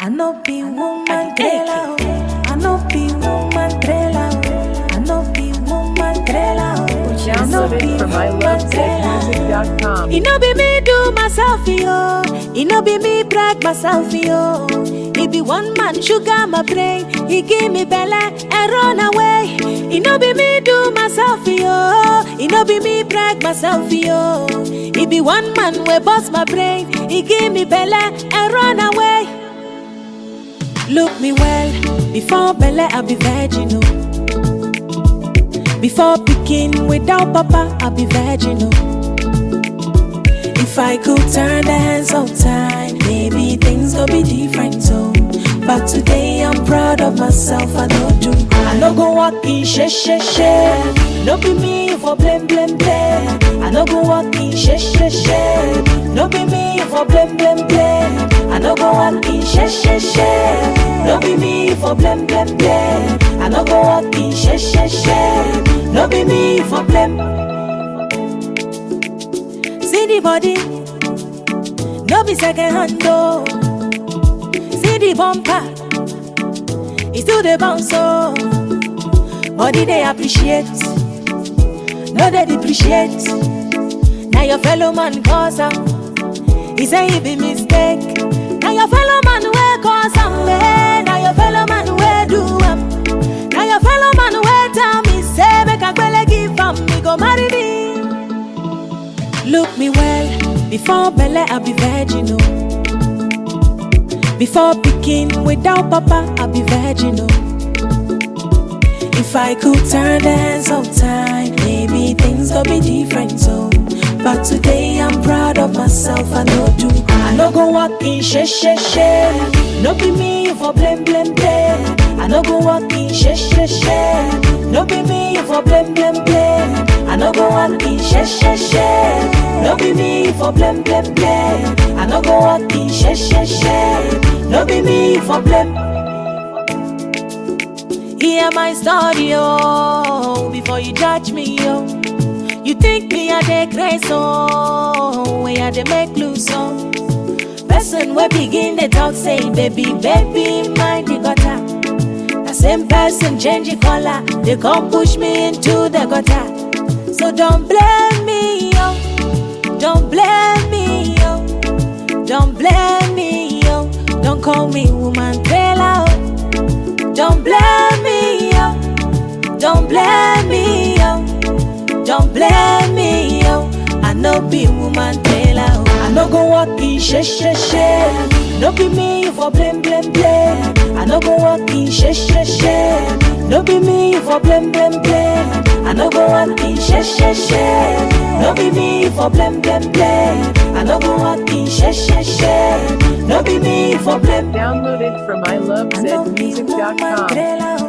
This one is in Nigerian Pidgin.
I no be woman trailer. I no be woman trailer. I no be woman trailer. I no be Downloaded from woman trailer. ilovezmusic.com. It no be me do myself yo. It no be me brag myself yo. It be one man sugar my brain. He give me belle and run away. It no be me do myself yo. It no be me brag myself yo. It be one man we bust my brain. He give me belle and run away. Look me well before belle I be virgin oh. Before picking without papa I be virgin oh. If I could turn the hands of time, maybe things go be different so. But today I'm proud of myself, I know do. I no go walk in she she she. No be me for blame blame blame. I no go walk in she she she. No be me for blame blame blame. I no go walk in she she she. No be me for blame blame blame. I no go walk in she she she. No be me for blame. See the body, no be second hand though. See the bumper, it's still the bounce so. Body they appreciate, no they depreciate. Now your fellow man cause am, he say he be mistake. Now your fellow man will cause am, eh? Now your fellow man will do am. Now your fellow man will tell me say make a gbele give am, me go marry me. Look me well before Belle I be virgin oh. Before picking without papa I be virgin oh. If I could turn the hands of time, maybe things go be different so. But today I'm proud of myself, I know do. I no go walk in she she she. No be me for blame blame blame. I no go walk in she she she. No be me for blame blame blame. I no go walk in she she she. No be me for blame blame blame. I no go walk in she she she. No be me for blame. Hear my story, oh, before you judge me, oh. You think me a dey grace, oh, where I dey make loose, oh. Person we begin the talk, say, baby, baby, mind the gutter. The same person change the color, they come push me into the gutter. So don't blame me, oh, don't blame me, oh, don't blame me, oh, don't call me woman trailer, oh. Don't blame me, yo. Don't blame me, yo. Don't blame me, yo. I no be woman tailor. oh. I no go walk in she she she. No be me for blame blame blame. I no go walk in she she she. No be me for blame blame blame. I no go walk in she she she. No be me for blame blame blame. I no go walk in she she she. No be me for blame. Downloaded from I no be woman ilovezmusic.com. trailer.